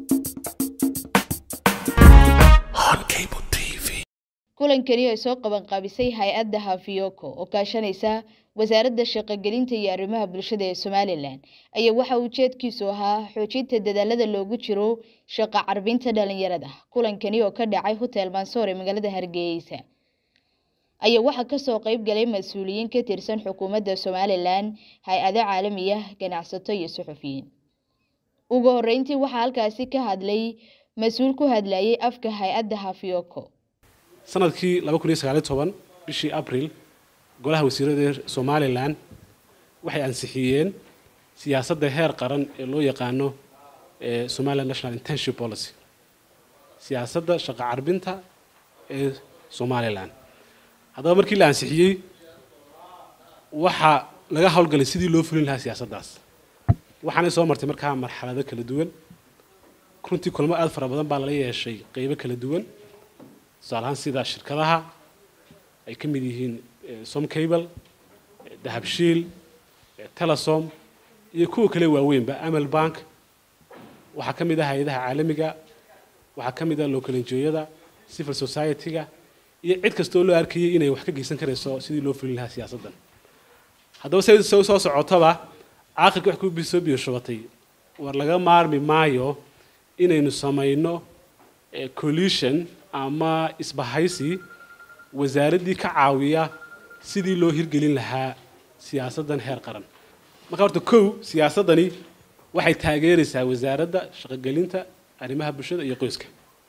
kulankani ay soo qabanqaabisay hay-adda hafiyoko oo kaashanaysa wasaaradda shaqogelinta iyo arrimaha bulshada ee somalilan ayaa waxa ujeedkiisu ahaa xoojinta dadaalada loogu jiro shaqo carbinta dhalinyarada kulankani oo ka dhacay hotel mansoor ee magaalada hargeysa ayaa waxaa kasoo qeyb galay mas-uuliyiin ka tirsan xukuumadda somalilan hay-ado caalamiya ganacsato iyo suxufiyiin ugu horeyntii waxaa halkaasi ka hadlay mas-uul ku hadlayay afka hay-adda hafiyoko sanadkii laba kun iyo sagaaliyo toban bishii abril golaha wasiirada somalilan waxay ansixiyeen siyaasadda heer qaran ee loo yaqaano somaliland national intenship policy siyaasadda shaqo carbinta ee somalilan haddaba markii la ansixiyey waxaa laga howlgalay sidii loo fulin lahaa siyaasaddaas waxaanay soo martay markaa marxalado kala duwan runtii kulmo aada fara badan baa lala yeeshay qeybo kala duwan tusaalahaan sida shirkadaha ay ka mid yihiin somcable dahabshiil telesom iyo kuwa kale waaweynba amal bank waxaa ka mid ah hay-adaha caalamiga waxaa ka mid ah localenjooyada civil society-ga iyo cid kastoo loo arkayay inay wax ka geysan karayso sidii loo fulin lahaa siyaasaddan haddaba se soo socotaba aakhirka wax ku soo biyoshubatay war laga maarmi maayo inaynu samayno collusion ama isbahaysi wasaaraddii ka caawiya sidii loo hirgelin lahaa siyaasaddan heer qaran marka horta kow siyaasaddani waxay taageeraysaa wasaaradda shaqogelinta arrimaha bulshada iyo qoyska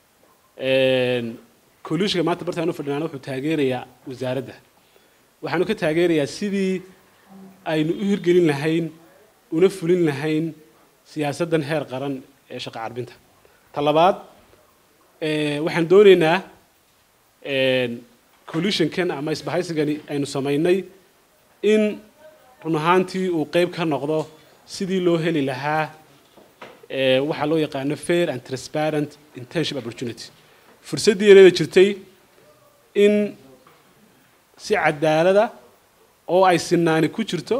collusionka maanta bartaan u fadhinaana wuxuu taageerayaa wasaaradda waxaanu ka taageerayaa sidii aynu u hirgelin lahayn una fulin lahayn siyaasaddan heer qaran ee shaqo carbinta ta labaad waxaan doonaynaa collusionkan ama isbahaysigani aynu samaynay in run ahaantii uu qeyb ka noqdo sidii loo heli lahaa waxaa loo yaqaano fair and transparent intenship opportunity fursaddii yarada jirtay in si cadaalada oo ay sinaani ku jirto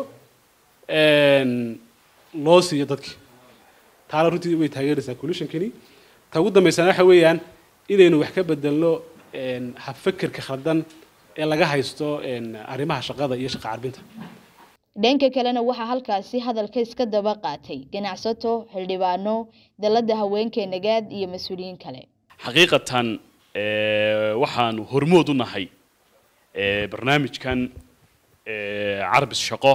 loo siiyo dadkii taana runtii way taageeraysaa collusionkani ta ugu dambaysana waxa weeyaan inaynu wax ka bedelno habfekerka khaldan ee laga haysto arrimaha shaqada iyo shaqo carbinta dhanka kalena waxaa halkaasi hadalka iska daba qaatay ganacsato xildhibaano dalladda haweenka nagaad iyo mas-uuliyiin kale xaqiiqatan waxaanu hormood u nahay barnaamijkan carbis shaqo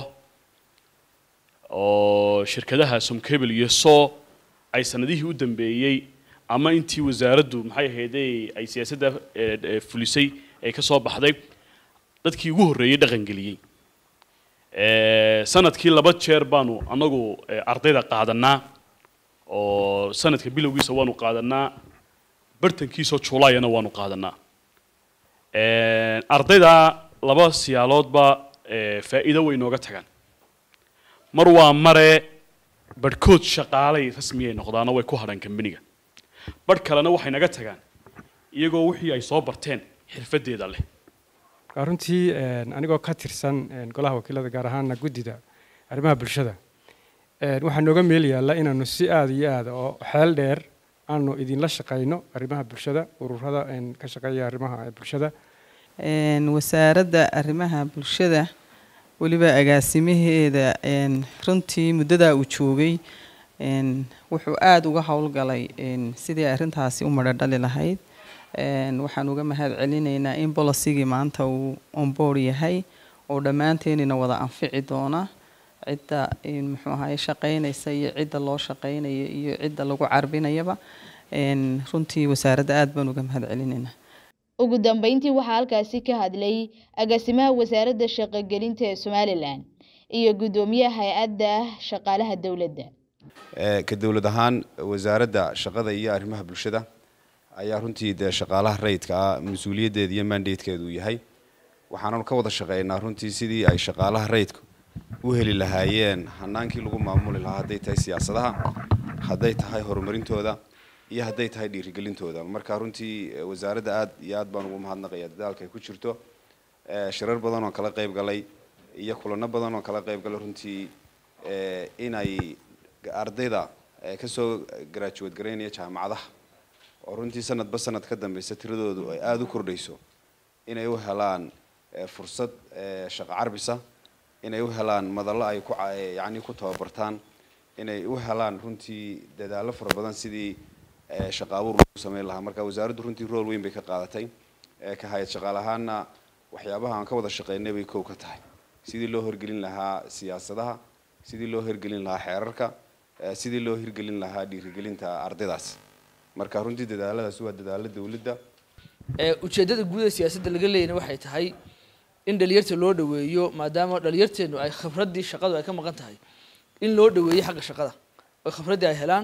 oo shirkadaha somcable iyo so ay sanadihii u dambeeyey ama intii wasaaraddu maxay ahaydey ay siyaasadda fulisay ee ka soo baxday dadkii ugu horreeyey dhaqangeliyey sanadkii laba jeer baanu anagu ardayda qaadanaa oo sanadka bilowgiisa waanu qaadanaa bartankiisoo juulaayana waanu qaadanaa ardayda laba siyaaloodba faa'iido way nooga tagaan mar waa mare barhkood shaqaalay rasmiyay noqdaano way ku hadhaan kambaniga barh kalena waxay naga tagaan iyagoo wixii ay soo barteen xirfadeeda leh runtii anigoo ka tirsan golaha wakiilada gaar ahaana guddida arrimaha bulshada waxaa nooga meel yaalla inaanu si aada iyo aada oo xeel dheer aanu idinla shaqayno arrimaha bulshada ururada ka shaqeeya arrimaha bulshada wasaaradda arrimaha bulshada weliba agaasimaheeda runtii muddadaa uu joogay wuxuu aada uga howlgalay sidii arrintaasi u madhodhali lahayd waxaan uga mahad celinaynaa in bolosigii maanta uu onboard yahay oo dhammaanteenina wada anfici doona cidda muxuu ahaye shaqaynaysa iyo cidda loo shaqaynayo iyo cidda lagu carbinayaba runtii wasaaradda aada baan uga mahad celinaynaa ugu dambeyntii waxaa halkaasi ka hadlay agaasimaha wasaaradda shaqogelinta ee somalilan iyo guddoomiyaha hay-adda shaqaalaha dowladda ka dowlad ahaan wasaaradda shaqada iyo arrimaha bulshada ayaa runtii dee shaqaalaha rayidka ah mas-uuliyaddeeda iyo mandatekeedu yahay waxaananu ka wada shaqeynaa runtii sidii ay shaqaalaha rayidka u heli lahaayeen hanaankii lagu maamuli lahaa hadday tahay siyaasadaha hadday tahay horumarintooda iyo hadday tahay dhiirigelintooda marka runtii wasaaradda aad iyo aad baan ugu mahadnaqaya dadaalka ay ku jirto shirar badan oo kala qayb galay iyo kulano badan oo kala qayb galay runtii inay ardayda ee kasoo graduate garaynaya jaamacadaha oo runtii sanadba sanad ka dambeysa tiradoodu ay aada u kordhayso inay u helaan ee, fursad ee, shaqo carbisa inay u helaan madallo ay ku ca- ee, yacni ku tababartaan inay u helaan runtii dadaallo fara badan sidii ee, shaqo abuur lagu sameyn lahaa marka wasaaraddu runtii rool weyn bay ka qaadatay ee, ka hayad shaqaale ahaana waxyaabaha aan ka wada shaqeynay bay kow ka tahay sidii loo hirgelin lahaa siyaasadaha sidii loo hirgelin lahaa xeerarka ee, sidii loo hirgelin lahaa dhiirigelinta ardaydaas marka runtii dadaaladaas waa dadaalo dawladda ee ujeeddada guud ee siyaasadda laga leeyana waxay tahay in dhalinyarta loo dhoweeyo maadaama dhalinyarteenu ay khibraddii shaqadu ay ka maqan tahay in loo dhoweeyo xagga shaqada oo khibraddii ay helaan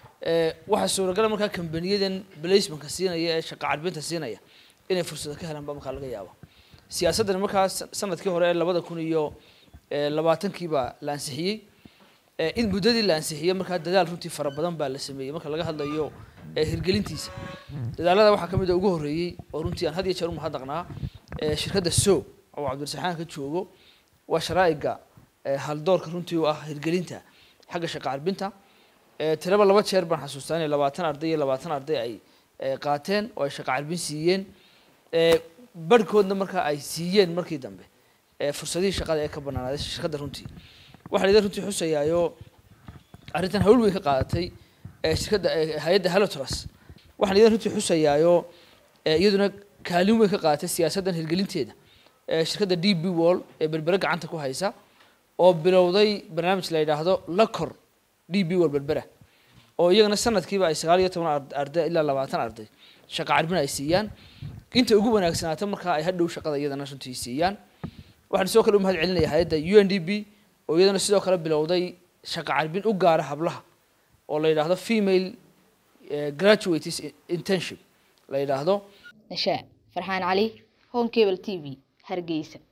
ee waxaa suuragala markaa kambaniyadan placementka siinaya ee shaqa carbinta siinaya inay fursado ka helaan baa markaa laga yaaba siyaasaddan markaa sa- sanadkii hore ee labada kun iyo ee, labaatankiibaa la ansixiyey ee, in muddadii la ansixiyey markaa dadaal runtii fara badan baa la sameeyey marka laga hadlayo ee, hirgelintiisa dadaalada waxaa ka mid a ugu horreeyey oo runtii aan had iyo jeer u mahadnaqnaa ee, shirkadda so oo cabdirasaxaan ka joogo waa sharaa'iga ee, haldoorka runtii u ah hirgelinta xagga shaqa carbinta ee, tiraba laba jeer baan xasuustaa inay labaatan arday iyo labaatan arday ay ee, qaateen oo ay shaqa carbin siiyeen ee, barhkoodna markaa ay siiyeen markii dambe ee, fursadihii shaqada ee ka banaanaaday shirkadda runtii waxaa la runtii xusayaayo arrintan hawl weyn ka qaadatay ee shirkadda ee hay-adda halotras waxaan idan runtii xusayaayo ee iyaduna kaalin weyn ka qaadatay siyaasaddan hirgelinteeda ee shirkadda d b wall ee berbere gacanta ku haysa oo bilowday barnaamij la yidhaahdo lakor d b wall berbera oo iyagana sanadkiiba ay sagaal iyo toban ard- arday ilaa labaatan arday shaqa carbin ay siiyaan inta ugu wanaagsanaato markaa ay hadhow shaqada iyadana runtii siiyaan waxaan sidoo kale u mahad celinaya hay-adda u n d b oo iyadana sidoo kale bilowday shaqa carbin u gaara hablaha oo la yidhaahdo female eh, graduates internship la yidhaahdo nashaa farxaan cali home cable t v hargeysa